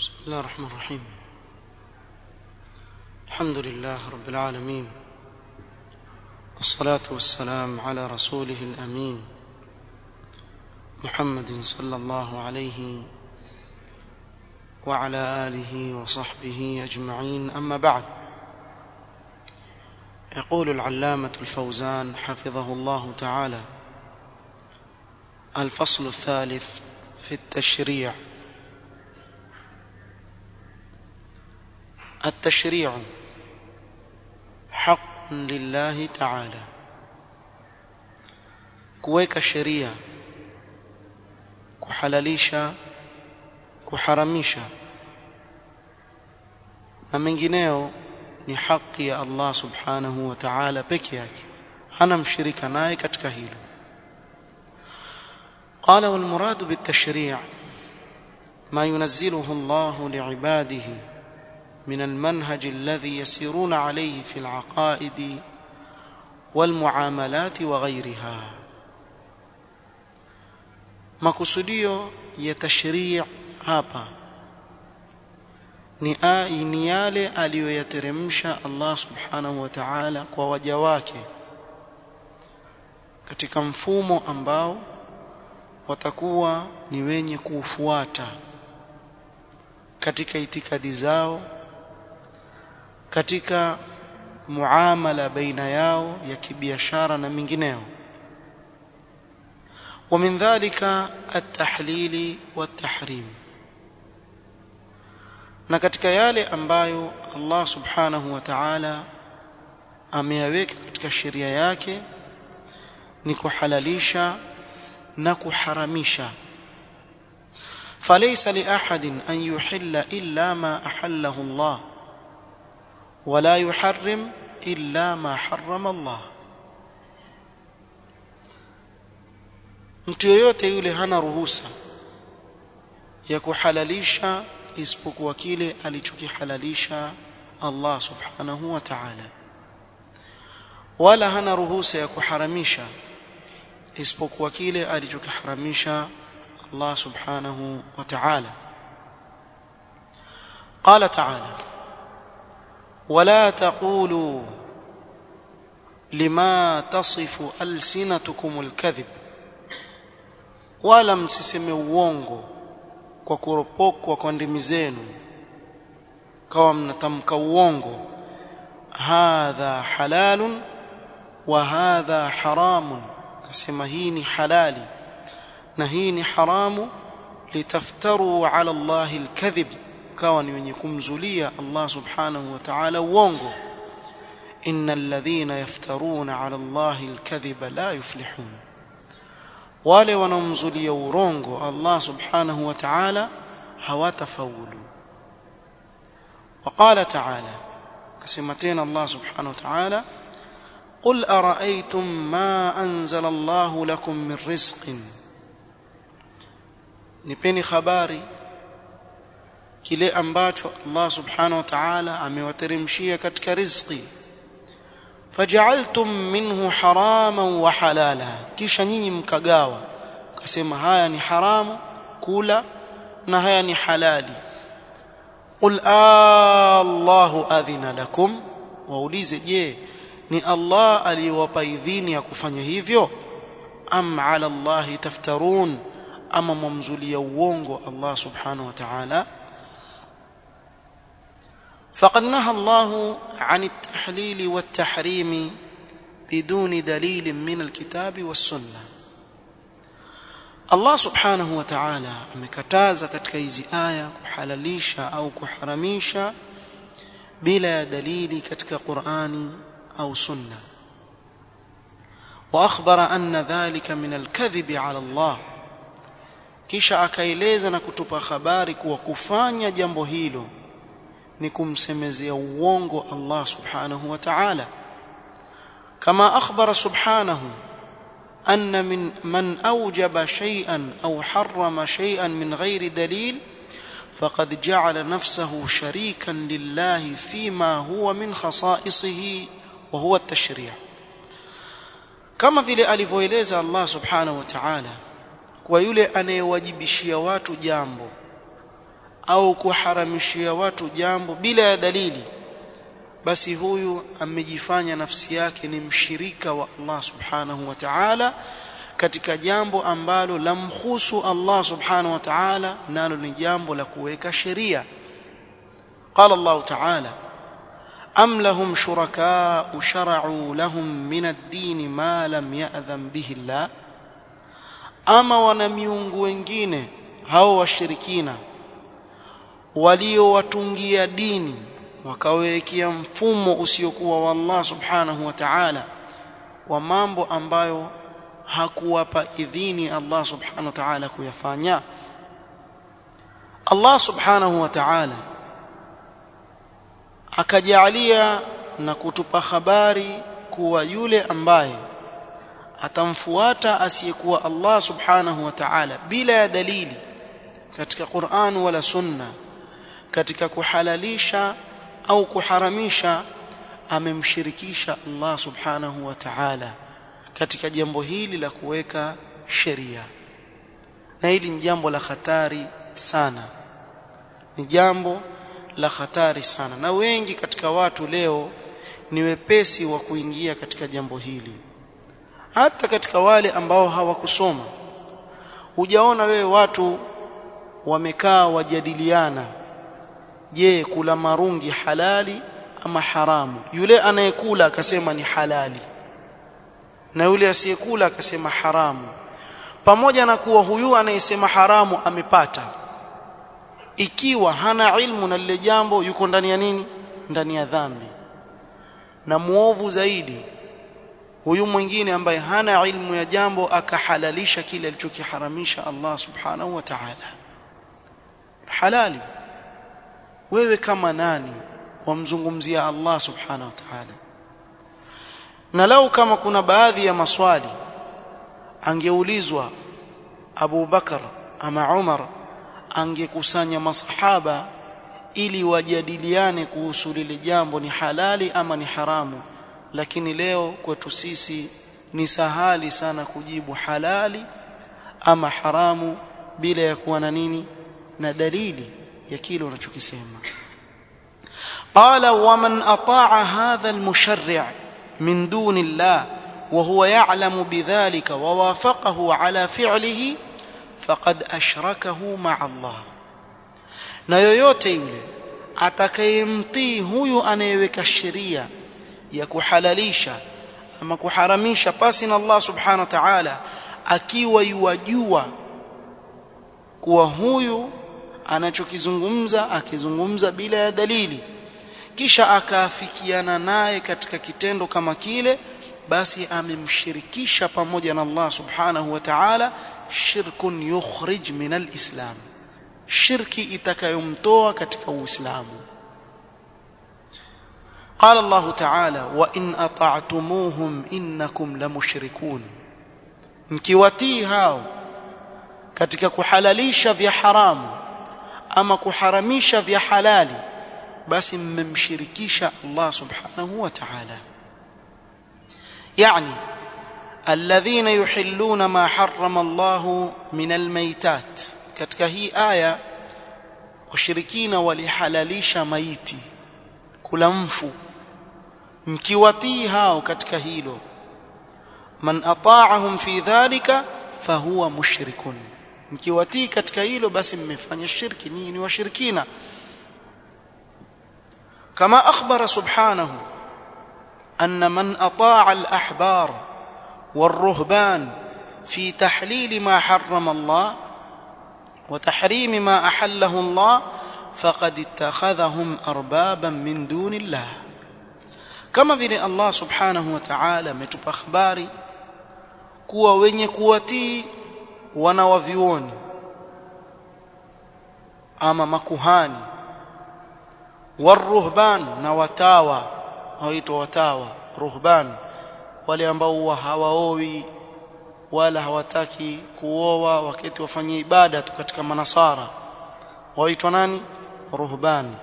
بسم الله الرحمن الرحيم الحمد لله رب العالمين والصلاة والسلام على رسوله الأمين محمد صلى الله عليه وعلى آله وصحبه أجمعين أما بعد يقول العلامة الفوزان حفظه الله تعالى الفصل الثالث في التشريع التشريع حق لله تعالى kuweka sheria kuhalalisha kuharamisha na mengineo ni haki ya Allah subhanahu wa ta'ala peke yake hana mshirika naye katika hilo قال والمراد بالتشريع ما ينزله الله لعباده من المنهج الذي يسيرون عليه في العقائد والمعاملات وغيرها makusudio ya tashrii' hapa ni ni yale aliyoyateremsha Allah subhanahu wa ta'ala kwa waja wake katika mfumo ambao watakuwa ni wenye kuufuata katika itikadi zao katika muamala baina yao ya kibiashara na mingineo ومن ذلك التحليل والتحريم na katika yale ambayo Allah subhanahu wa ta'ala ameyaweka katika sheria yake ni kuhalalisha na kuharamisha فليس لأحد أن يحل إلا ما أحله الله ولا يحرم إلا ما حرم الله mtu yoyote yule hana ruhusa ya kuhalalisha isipokuwa kile alichokihalalisha Allah subhanahu wa ta'ala wala hana ruhusa ya kuharamisha isipokuwa kile alichokiharamisha Allah subhanahu wa ta'ala قال تعالى ولا تقولوا لما تصف ألسنتكم الكذب wala msiseme uongo kwa kuropokwa kwa ndimi zenu kawa mnatamka uongo hadha halalun wa hadha haramun kasema hii ni halali na hii ni haramu litaftaru ala Allah alkadhib kawa ni wenye kumzulia Allah subhanahu wa ta'ala uongo innal ladhina yaftaruna ala Allah alkadhiba la yuflihun wale wanaomzulia urongo Allah subhanahu wa ta'ala hawatafaulu وقال تعالى كسمتين الله سبحانه وتعالى قل أرأيتم ما أنزل الله لكم من رزق نبني خباري kile ambacho Allah subhanahu wa ta'ala amewateremshia katika riziki faj'altum minhu haraman wa halala kisha nyinyi mkagawa kasema haya ni haramu kula na haya ni halali qul Allahu adhina lakum waulize je ni Allah aliyowapa idhini ya kufanya hivyo am ala Allah taftarun ama mumzulia uongo Allah subhanahu wa ta'ala فقد نهى الله عن التحليل والتحريم بدون دليل من الكتاب والسنه Allah subhanahu wa ta'ala amekataza katika hizi aya kuhalalisha au kuharamisha bila ya dalili katika Qur'ani au sunna wa akhbara anna dhalika min al-kadhib 'ala Allah kisha akaeleza na kutupa habari kuwa kufanya jambo hilo ni kumsemezea uongo Allah subhanahu wa ta'ala kama akhbara subhanahu أن من من أوجب شيئا أو حرم شيئا من غير دليل فقد جعل نفسه شريكا لله فيما هو من خصائصه وهو التشريع كما vile alivyoeleza Allah subhanahu wa ta'ala kwa yule anayewajibishia watu jambo au kuharamishia watu jambo bila ya dalili basi huyu amejifanya nafsi yake ni mshirika wa Allah subhanahu wa ta'ala katika jambo ambalo lamhusu Allah subhanahu wa ta'ala nalo ni jambo la kuweka sheria قال الله تعالى أم لهم شركاء شرعوا لهم من الدين ما لم يأذن به الله أما ونميungu wengine hao washirikina waliowatungia dini wakawekea mfumo usiokuwa wa Allah subhanahu wa ta'ala kwa mambo ambayo hakuwapa idhini Allah subhanahu wa ta'ala kuyafanya Allah subhanahu wa ta'ala akajalia na kutupa habari kuwa yule ambaye atamfuata asiyekuwa Allah subhanahu wa ta'ala bila ya dalili katika Qur'an wala sunna katika kuhalalisha au kuharamisha amemshirikisha Allah subhanahu wa ta'ala katika jambo hili la kuweka sheria na hili ni jambo la hatari sana ni jambo la hatari sana na wengi katika watu leo ni wepesi wa kuingia katika jambo hili hata katika wale ambao hawakusoma hujaona wewe watu wamekaa wajadiliana je kula marungi halali ama haramu yule anayekula akasema ni halali na yule asiyekula akasema haramu pamoja na kuwa huyu anayesema haramu amepata ikiwa hana ilmu na lile jambo yuko ndani ya nini ndani ya dhambi na muovu zaidi huyu mwingine ambaye hana ilmu ya jambo akahalalisha kile alichokiharamisha Allah subhanahu wa ta'ala halali wewe kama nani wamzungumzia Allah subhanahu wa ta'ala na lau kama kuna baadhi ya maswali angeulizwa Abu Bakar ama Umar angekusanya masahaba ili wajadiliane kuhusu lile jambo ni halali ama ni haramu lakini leo kwetu sisi ni sahali sana kujibu halali ama haramu bila ya kuwa na nini na dalili ya kile unachokisema قال ومن اطاع هذا المشرع من دون الله وهو يعلم بذلك ووافقه على فعله faqad ashrakahu ma'a Allah na yoyote yule atakayemtii huyu anayeweka sheria ya kuhalalisha ama kuharamisha pasi na Allah subhanahu wa ta'ala akiwa yuwajua kuwa huyu anachokizungumza akizungumza bila ya dalili kisha akaafikiana naye katika kitendo kama kile basi amemshirikisha pamoja na Allah subhanahu wa ta'ala shirkun yukhrij min alislam shirki itakayomtoa katika uislamu قال الله تعالى وان اطعتموهم انكم لمشركون mkiwatii hao katika kuhalalisha vya haramu ama kuharamisha vya halali basi mmemshirikisha Allah subhanahu wa ta'ala yani الذين يحلون ما حرم الله من الميتات katika hii aya washirikina walihalalisha maiti kula mfu mkiwatii hao katika hilo man ata'ahum fi dhalika fahuwa mushrikun mkiwatii katika hilo basi mmefanya shirki nyinyi ni washirikina kama akhbara subhanahu anna man ata'a al-ahbar والرهبان في تحليل ما حرم الله وتحريم ما احله الله فقد اتخذهم اربابا من دون الله kama vile Allah subhanahu wa ta'ala ametupa habari kuwa wenye kuwatii wana wa vioni ama makuhani waruhban na watawa waitwa watawa ruhban wale ambao huwa hawaowi wala hawataki kuoa wakati wafanye ibada tu katika manasara waitwa nani ruhban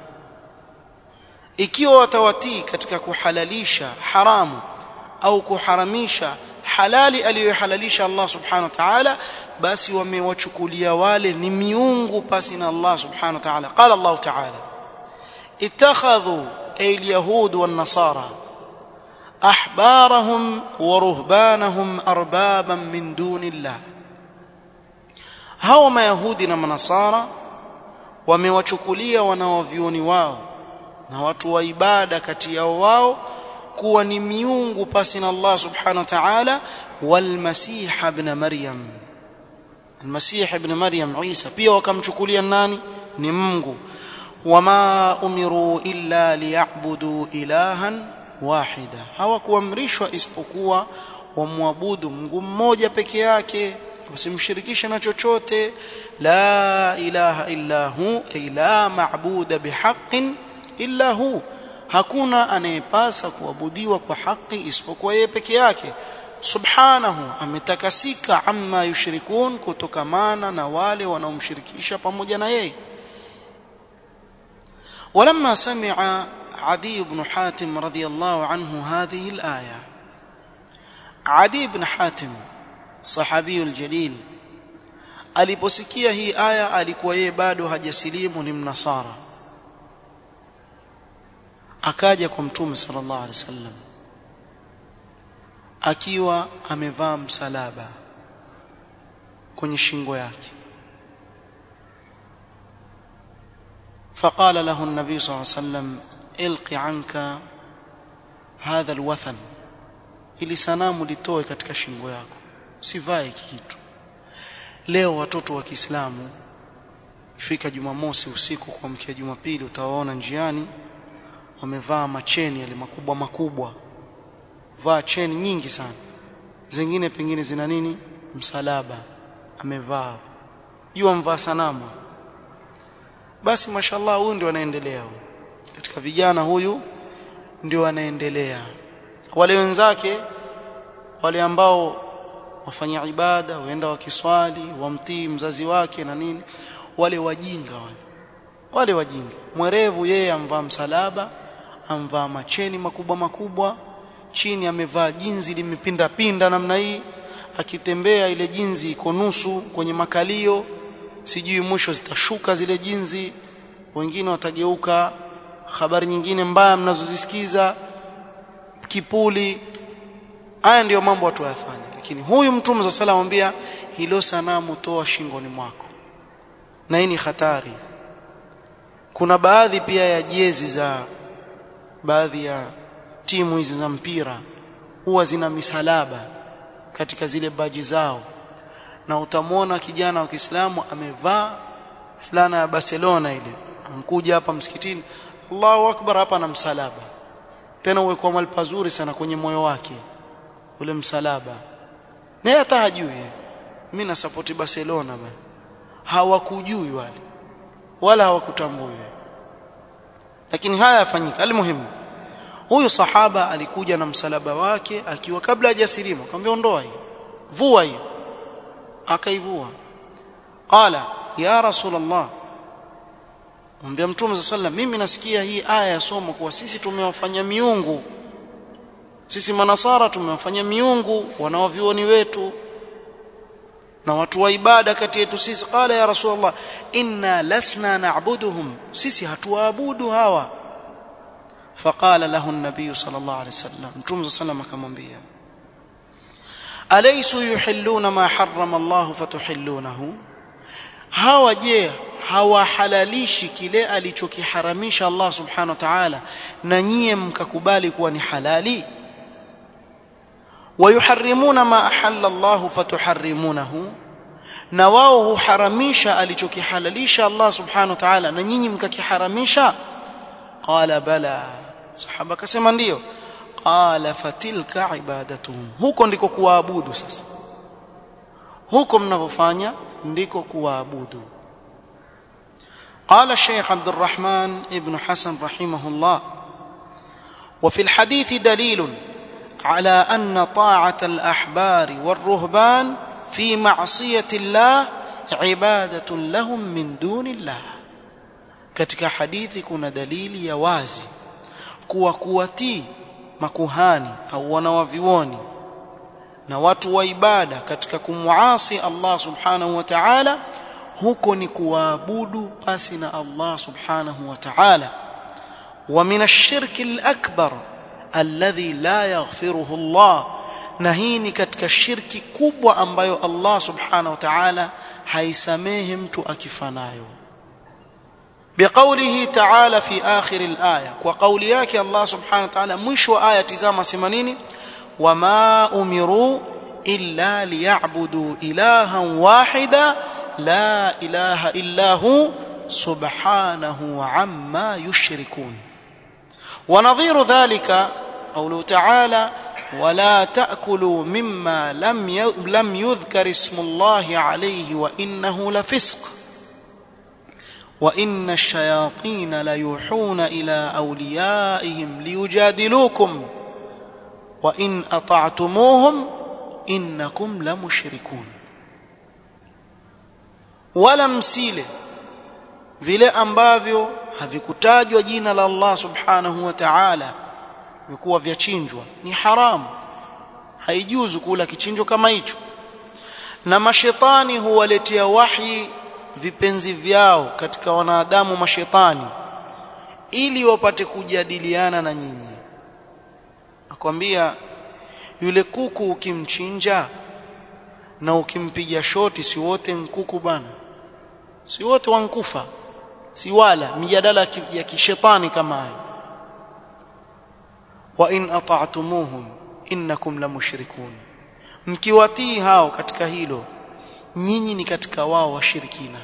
ikiwa watawatii katika kuhalalisha haramu au kuharamisha halali aliyohalalisha Allah subhanahu wa ta'ala basi wamewachukulia wale ni miungu pasi na Allah subhanahu wa ta'ala qala Allah ta'ala ittakhadhu ay alyahud wan nasara ahbarahum wa ruhbanahum arbaban min dunillah hao mayahudi na manasara wamewachukulia wanaovioni wao na watu wa ibada kati yao wao kuwa ni miungu pasi na Allah subhanahu wa ta'ala wal masih ibn maryam al-masih ibn maryam Isa pia wakamchukulia nani ni Mungu wama umiru illa liya'budu ilahan wahida hawakuamrishwa isipokuwa wamwabudu Mungu mmoja peke yake wasimshirikishe na chochote la ilaha illa hu ay la ma'buda bihaqqin illa hu hakuna anayepasa kuabudiwa kwa haki isipokuwa yeye peke yake subhanahu ametakasika amma yushrikun kutokamana na wale wanaomshirikisha pamoja na yeye ولما سمع عدي بن حاتم رضي الله عنه هذه الآية عدي بن حاتم صحابي الجليل aliposikia hii aya alikuwa yeye bado hajasilimu ni mnasara akaja kwa mtume sallallahu alaihi wasallam akiwa amevaa msalaba kwenye shingo yake فقال له النبي صلى الله عليه وسلم القي عنك هذا الوثن ili sanamu litoe katika shingo yako sivae kitu leo watoto wa Kiislamu ifika Jumamosi usiku kuamkia Jumapili utawaona njiani wamevaa macheni yale makubwa makubwa vaa cheni nyingi sana zingine pengine zina nini msalaba amevaa jua mvaa sanamu basi mashallah huyu ndio anaendelea katika vijana huyu ndio anaendelea wale wenzake wale ambao wafanya ibada waenda wakiswali wamtii mzazi wake na nini wale wajinga wale wale wajinga mwerevu yeye amvaa msalaba amvaa macheni makubwa makubwa chini amevaa jinzi limepinda pinda namna hii akitembea ile jinzi iko nusu kwenye makalio sijui mwisho zitashuka zile jinzi wengine watageuka habari nyingine mbaya mnazozisikiza kipuli haya ndiyo mambo watu wayafanya lakini huyu mtume za sala amwambia hilo sanamu toa shingoni mwako na hii ni hatari kuna baadhi pia ya jezi za baadhi ya timu hizi za mpira huwa zina misalaba katika zile baji zao na utamwona kijana wa Kiislamu amevaa fulana ya Barcelona ile ankuja hapa msikitini Allahu akbar hapa na msalaba tena uwe kwa mali pazuri sana kwenye moyo wake ule msalaba naye hata hajui mimi na support Barcelona bana hawakujui wale wala hawakutambui lakini haya yafanyika almuhimu huyu sahaba alikuja na msalaba wake akiwa kabla hajasilimu akamwambia ondoa hii vua hii akaivua qala ya rasulullah mwambia mtume sallam mimi nasikia hii aya yasoma kuwa sisi tumewafanya miungu sisi manasara tumewafanya miungu wanaovioni wetu na watu wa ibada kati yetu sisi qala ya rasulullah inna lasna na'buduhum sisi hatuwaabudu hawa فقال له النبي صلى الله عليه وسلم متوم صلى الله عليه وسلم akamwambia alaysu yuhilluna ma harrama Allah fatuhillunahu hawa je hawahalalishi kile alichokiharamisha Allah subhanahu wa ta'ala na nyie mkakubali kuwa ni halali wayuharrimuna ma ahalla Allah fatuharrimunahu na wao huharamisha alichokihalalisha Allah subhanahu wa ta'ala na nyinyi mkakiharamisha qala bala sahaba akasema ndiyo qala fatilka ibadatuhum huko ndiko kuwaabudu sasa huko mnavyofanya ndiko kuwaabudu قال الشيخ عبد الرحمن ابن حسن رحمه الله وفي الحديث دليل على أن طاعة الأحبار والرهبان في معصية الله عبادة لهم من دون الله katika hadithi kuna dalili ya wazi kuwa kuwatii makuhani au wanawavioni na watu wa ibada katika kumuasi Allah subhanahu wa ta'ala huko ni kuabudu pasi na Allah subhanahu wa ta'ala wa min ash-shirki al-akbar alladhi la yaghfiruhu Allah na hii ni katika shirki kubwa ambayo Allah subhanahu wa ta'ala haisamehe mtu akifanayo بقوله تعالى في آخر الآية وقول ياك الله سبحانه وتعالى مش آية تزام سمنيني وما أمروا إلا ليعبدوا إلها واحدا لا إله إلا هو سبحانه عما يشركون ونظير ذلك قوله تعالى ولا تأكلوا مما لم لم يذكر اسم الله عليه وإنه لفسق وإن الشياطين ليوحون إلى أوليائهم ليجادلوكم وإن أطعتموهم إنكم لمشركون wala msile vile ambavyo havikutajwa jina la Allah subhanahu wa ta'ala vikuwa vyachinjwa ni haramu haijuzu kula kichinjo kama hicho na mashetani huwaletea wahi vipenzi vyao katika wanadamu mashetani ili wapate kujadiliana na nyinyi akwambia yule kuku ukimchinja na ukimpiga shoti si wote nkuku bana si wote wankufa si wala mijadala ya kishetani kama hayo wa in ata'tumuhum innakum lamushrikun mkiwatii hao katika hilo nyinyi ni katika wao washirikina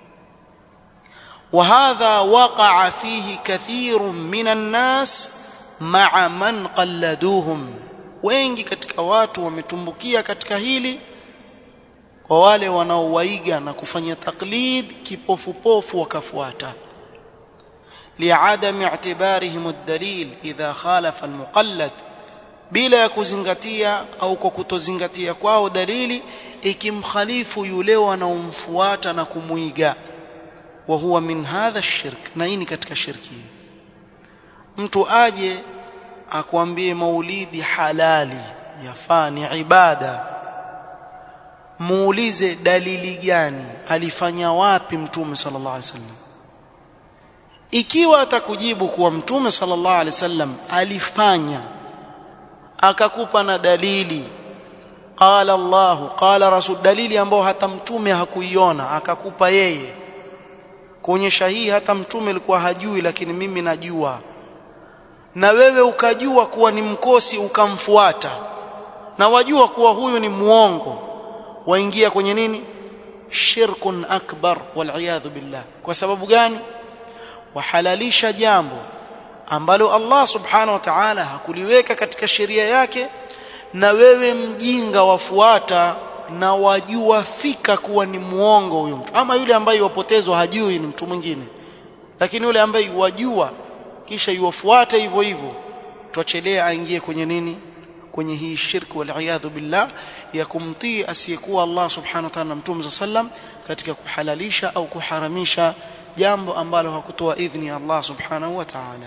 وهذا وقع فيه كثير من الناس مع من قلدوهم wengi katika watu wametumbukia katika hili kwa wale wanaowaiga na kufanya taklid kipofupofu wakafuata liadam i'tibarihim ad-dalil idha khalafa al-muqallad bila ya kuzingatia au kwa kutozingatia kwao dalili ikimkhalifu yule wanaomfuata na kumuiga wa huwa min hadha ash-shirk na hii ni katika shirki mtu aje akwambie maulidi halali yafaa ni ibada muulize dalili gani alifanya wapi mtume sallallahu alaihi wasallam ikiwa atakujibu kuwa mtume sallallahu alaihi wasallam alifanya akakupa na dalili qala Allah qala rasul dalili ambayo hata mtume hakuiona akakupa yeye kuonyesha hii hata mtume alikuwa hajui lakini mimi najua na wewe ukajua kuwa ni mkosi ukamfuata na wajua kuwa huyu ni muongo waingia kwenye nini shirkun akbar wal billah kwa sababu gani wahalalisha jambo ambalo Allah subhanahu wa ta'ala hakuliweka katika sheria yake na wewe mjinga wafuata na wajua fika kuwa ni muongo huyo mtu ama yule ambaye wapotezwa hajui ni mtu mwingine lakini yule ambaye wajua kisha yuwafuate hivyo hivyo tuachelea aingie kwenye nini kwenye hii shirki wal billah ya kumtii asiyekuwa Allah subhanahu wa ta'ala na mtume sallam katika kuhalalisha au kuharamisha jambo ambalo hakutoa idhni Allah subhanahu wa ta'ala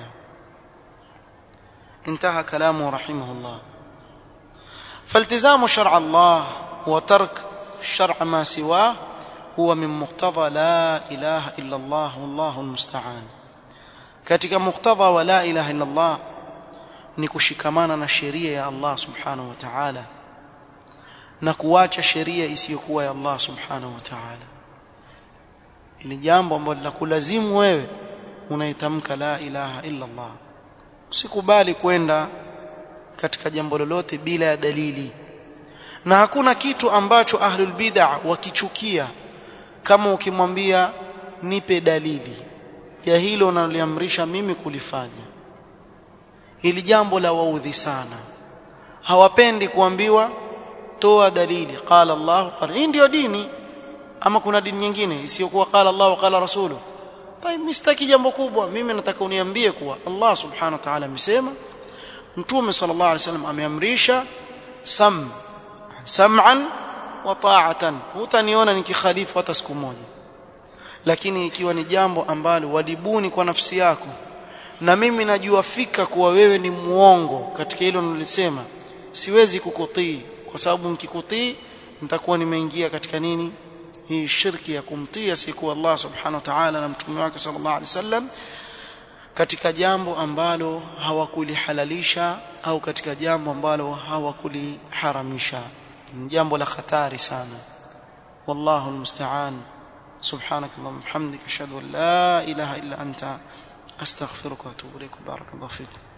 انتهى كلامه رحمه الله فالتزام شرع الله وترك شرع ما سواه هو من مقتضى لا اله الا الله والله المستعان katika muktadha wa la ilaha illa Allah ni kushikamana na sheria ya Allah subhanahu wa ta'ala na kuacha sheria isiyokuwa ya Allah subhanahu wa ta'ala ni jambo ambalo la kulazimu wewe unaitamka la ilaha illa Allah usikubali kwenda katika jambo lolote bila ya dalili na hakuna kitu ambacho ahlul bid'ah wakichukia kama ukimwambia nipe dalili ya hilo unaloliamrisha mimi kulifanya hili jambo la waudhi sana hawapendi kuambiwa toa dalili qala Allah qala hii ndio dini ama kuna dini nyingine isiyokuwa qala Allah qala rasulu طيب mistaki jambo kubwa mimi nataka uniambie kuwa Allah subhanahu wa ta'ala amesema mtume sallallahu alaihi wasallam ameamrisha sam sam'an wa ta'atan hutaniona nikikhalifu hata siku moja lakini ikiwa ni jambo ambalo walibuni kwa nafsi yako na mimi najua fika kuwa wewe ni muongo katika hilo nilisema siwezi kukutii kwa sababu nikikutii nitakuwa nimeingia katika nini hii shirki ya kumtii asiyekuwa Allah subhanahu wa ta'ala na mtume wake sallallahu alaihi wasallam katika jambo ambalo hawakulihalalisha au katika jambo ambalo hawakuliharamisha ni jambo la hatari sana wallahu almusta'an سبحانك اللهم وبحمدك اشهد ان لا اله الا انت استغفرك واتوب اليك بارك الله فيكم